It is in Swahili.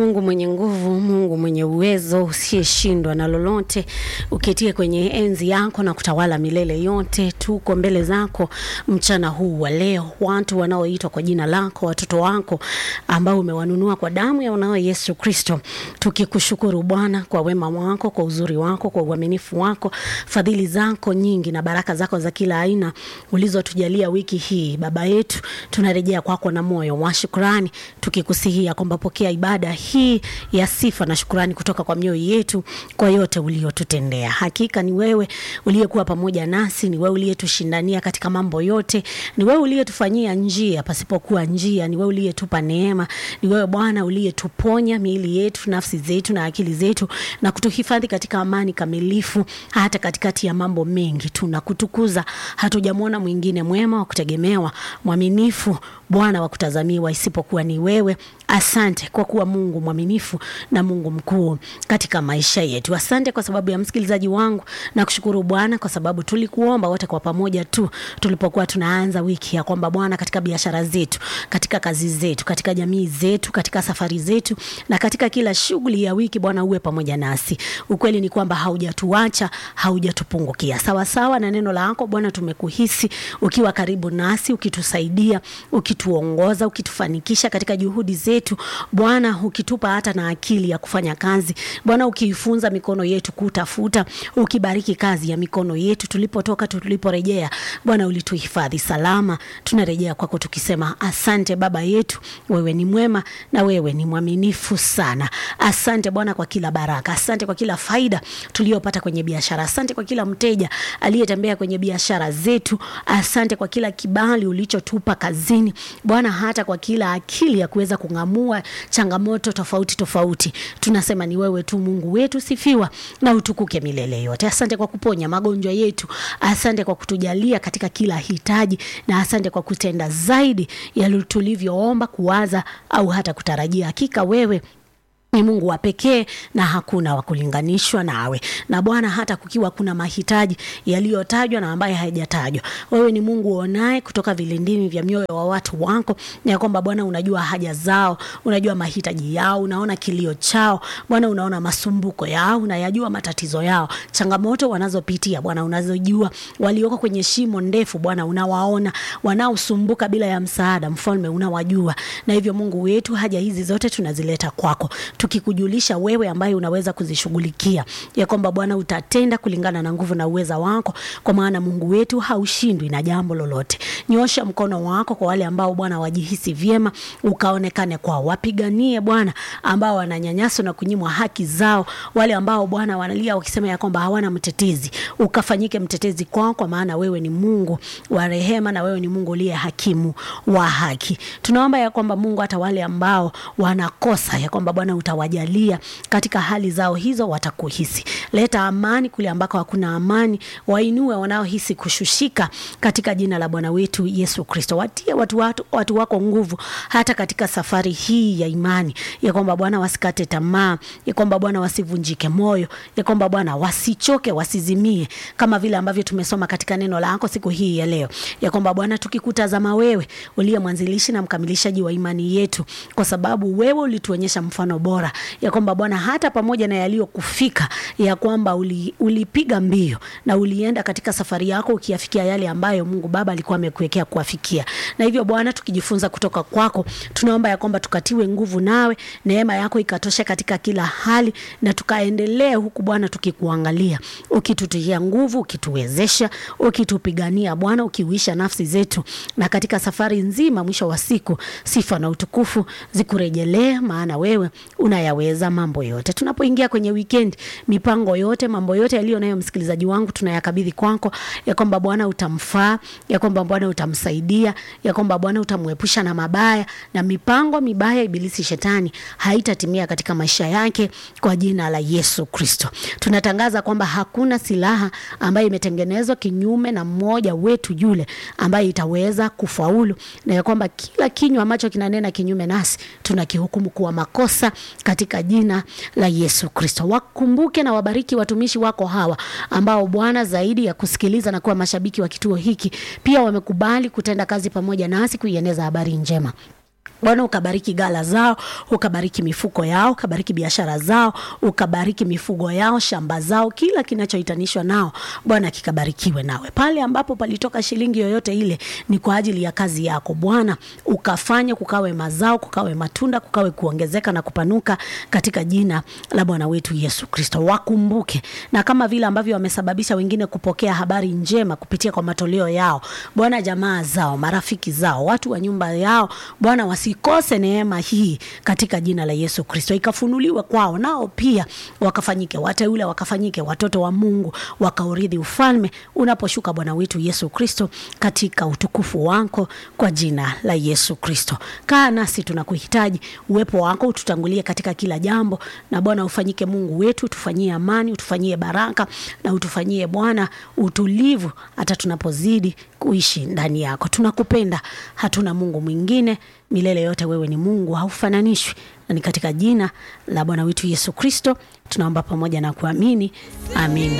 Mungu mwenye nguvu, Mungu mwenye uwezo, usiyeshindwa na lolote, uketie kwenye enzi yako na kutawala milele yote. Tuko mbele zako mchana huu wa leo, watu wanaoitwa kwa jina lako, watoto wako ambao umewanunua kwa damu ya mwanao Yesu Kristo, tukikushukuru Bwana kwa wema wako, kwa uzuri wako, kwa uaminifu wako, fadhili zako nyingi na baraka zako za kila aina ulizotujalia wiki hii. Baba yetu, tunarejea kwako na moyo wa shukrani, tukikusihia kwamba pokea ibada hii ya sifa na shukrani kutoka kwa mioyo yetu kwa yote uliotutendea. Hakika ni wewe uliyekuwa pamoja nasi, ni wewe uliyetushindania katika mambo yote, ni wewe uliyetufanyia njia pasipokuwa njia, ni wewe uliyetupa neema, ni wewe Bwana uliyetuponya miili yetu, nafsi zetu na akili zetu na kutuhifadhi katika amani kamilifu hata katikati ya mambo mengi. Tunakutukuza, hatujamwona mwingine mwema wa kutegemewa, mwaminifu Bwana wa kutazamiwa isipokuwa ni wewe. Asante kwa kuwa Mungu mwaminifu na Mungu mkuu katika maisha yetu. Asante kwa sababu ya msikilizaji wangu na kushukuru Bwana kwa sababu tulikuomba wote kwa pamoja tu tulipokuwa tunaanza wiki ya kwamba Bwana, katika biashara zetu, katika kazi zetu, katika jamii zetu, katika safari zetu na katika kila shughuli ya wiki, Bwana uwe pamoja nasi. Ukweli ni kwamba haujatuacha, haujatupungukia. Sawa sawa na neno lako Bwana, tumekuhisi ukiwa karibu nasi, ukitusaidia, ukituongoza, ukitufanikisha katika juhudi zetu Bwana, ukitupa hata na akili ya kufanya kazi Bwana, ukiifunza mikono yetu kutafuta, ukibariki kazi ya mikono yetu tulipotoka, tuliporejea Bwana, ulituhifadhi salama. Tunarejea kwako tukisema asante Baba yetu, wewe ni mwema na wewe ni mwaminifu sana. Asante Bwana kwa kila baraka, asante kwa kila faida tuliyopata kwenye biashara, asante kwa kila mteja aliyetembea kwenye biashara zetu, asante kwa kila kibali ulichotupa kazini Bwana, hata kwa kila akili ya kuweza kung'amua changamoto tofauti tofauti. Tunasema ni wewe tu Mungu wetu, sifiwa na utukuke milele yote. Asante kwa kuponya magonjwa yetu, asante kwa kutujalia katika kila hitaji, na asante kwa kutenda zaidi ya tulivyoomba, kuwaza au hata kutarajia. Hakika wewe ni Mungu wa pekee na hakuna wa kulinganishwa nawe. Na Bwana, hata kukiwa kuna mahitaji yaliyotajwa na ambaye hayajatajwa, wewe ni Mungu uonaye kutoka vilindini vya mioyo wa watu wako, na kwamba Bwana unajua haja zao, unajua mahitaji yao, unaona kilio chao Bwana, unaona masumbuko yao, unayajua matatizo yao, changamoto wanazopitia Bwana unazojua, walioko kwenye shimo ndefu Bwana unawaona, wanaosumbuka bila ya msaada, Mfalme unawajua, na hivyo Mungu wetu, haja hizi zote tunazileta kwako tukikujulisha wewe ambaye unaweza kuzishughulikia, ya kwamba Bwana utatenda kulingana na nguvu na uweza wako, kwa maana Mungu wetu haushindwi na jambo lolote. Nyosha mkono wako kwa wale ambao Bwana wajihisi vyema, ukaonekane kwao, wapiganie Bwana ambao wananyanyaswa na kunyimwa haki zao, wale ambao Bwana wanalia wakisema ya kwamba hawana mtetezi, ukafanyike mtetezi kwao, kwa maana wewe ni Mungu wa rehema na wewe ni Mungu uliye hakimu wa haki. Tunaomba ya kwamba Mungu, hata wale ambao wanakosa ya kwamba Bwana utawajalia katika hali zao hizo, watakuhisi. Leta amani kule ambako hakuna amani, wainue wanaohisi kushushika katika jina la Bwana wetu Yesu Kristo. Watie watu, watu, watu wako nguvu hata katika safari hii ya imani, ya kwamba Bwana wasikate tamaa, ya kwamba Bwana wasivunjike moyo, ya kwamba Bwana wasichoke, wasizimie, kama vile ambavyo tumesoma katika neno lako siku hii ya leo, ya kwamba Bwana tukikutazama wewe uliye mwanzilishi na mkamilishaji wa imani yetu, kwa sababu wewe ulituonyesha mfano bora ya kwamba Bwana hata pamoja na yaliyokufika ya kwamba uli, ulipiga mbio na ulienda katika safari yako ukiyafikia yale ambayo Mungu Baba alikuwa amekuwekea kuafikia. Na hivyo Bwana, tukijifunza kutoka kwako, tunaomba ya kwamba tukatiwe nguvu nawe, neema yako ikatosha katika kila hali, na tukaendelee huku Bwana tukikuangalia, ukitutia nguvu, ukituwezesha, ukitupigania Bwana, ukiuisha nafsi zetu, na katika safari nzima, mwisho wa siku, sifa na utukufu zikurejelee, maana wewe unayaweza mambo yote. Tunapoingia kwenye weekend, mipango yote, mambo yote yaliyo nayo msikilizaji wangu tunayakabidhi kwako, ya kwamba Bwana utamfaa, ya kwamba Bwana utamsaidia, ya kwamba Bwana utamwepusha na mabaya na mipango mibaya ibilisi shetani haitatimia katika maisha yake kwa jina la Yesu Kristo. Tunatangaza kwamba hakuna silaha ambayo imetengenezwa kinyume na mmoja wetu yule ambaye itaweza kufaulu, na ya kwamba kila kinywa ambacho kinanena kinyume nasi tunakihukumu kuwa makosa katika jina la Yesu Kristo. Wakumbuke na wabariki watumishi wako hawa ambao Bwana, zaidi ya kusikiliza na kuwa mashabiki wa kituo hiki, pia wamekubali kutenda kazi pamoja nasi kuieneza habari njema Bwana ukabariki gala zao, ukabariki mifuko yao, ukabariki biashara zao, ukabariki mifugo yao, shamba zao, kila kinachohitanishwa nao Bwana kikabarikiwe nawe. Pale ambapo palitoka shilingi yoyote ile ni kwa ajili ya kazi yako Bwana, ukafanye kukawe mazao, kukawe matunda, kukawe kuongezeka na kupanuka katika jina la Bwana wetu Yesu Kristo. Wakumbuke na kama vile ambavyo wamesababisha wengine kupokea habari njema kupitia kwa matoleo yao Bwana, jamaa zao, marafiki zao, watu wa nyumba yao Bwana wasikose neema hii katika jina la Yesu Kristo, ikafunuliwe kwao, nao pia wakafanyike wateule, wakafanyike watoto wa Mungu, wakaurithi ufalme unaposhuka Bwana wetu Yesu Kristo katika utukufu wako kwa jina la Yesu Kristo. Kaa nasi, tunakuhitaji uwepo wako ututangulie katika kila jambo, na Bwana ufanyike Mungu wetu, tufanyie amani, utufanyie baraka na utufanyie Bwana utulivu, hata tunapozidi kuishi ndani yako. Tunakupenda, hatuna Mungu mwingine milele yote. Wewe ni Mungu, haufananishwi, na ni katika jina la Bwana wetu Yesu Kristo tunaomba pamoja na kuamini, amina.